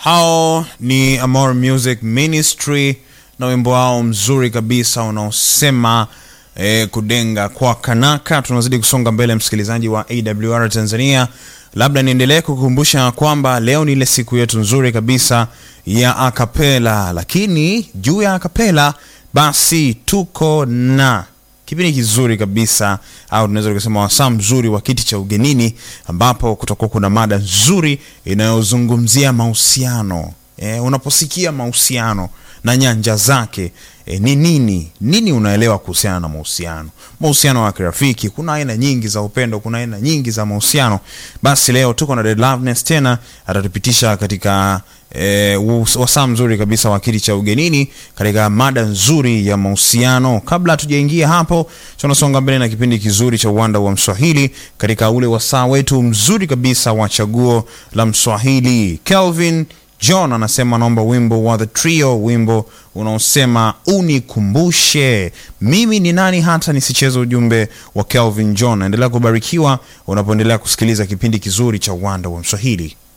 hao ni Amor Music Ministry na wimbo wao mzuri kabisa unaosema eh, kudenga kwa kanaka. Tunazidi kusonga mbele, msikilizaji wa AWR Tanzania. Labda niendelee kukumbusha kwamba leo ni ile siku yetu nzuri kabisa ya akapela, lakini juu ya akapela basi tuko na kipindi kizuri kabisa au tunaweza tukasema wasaa mzuri wa kiti cha ugenini, ambapo kutakuwa kuna mada nzuri inayozungumzia mahusiano. E, unaposikia mahusiano na nyanja zake e, ni nini nini unaelewa kuhusiana na mahusiano mahusiano ya kirafiki kuna aina nyingi za upendo kuna aina nyingi za mahusiano basi leo tuko na Dead Loveness tena atatupitisha katika e, wasaa mzuri kabisa wa kiti cha ugenini katika mada nzuri ya mahusiano kabla hatujaingia hapo tunasonga mbele na kipindi kizuri cha uwanda wa mswahili katika ule wasaa wetu mzuri kabisa wa chaguo la mswahili Kelvin John anasema naomba wimbo wa The Trio, wimbo unaosema unikumbushe mimi ni nani hata nisicheze ujumbe wa Kelvin John. Endelea kubarikiwa unapoendelea kusikiliza kipindi kizuri cha uwanda wa Mswahili.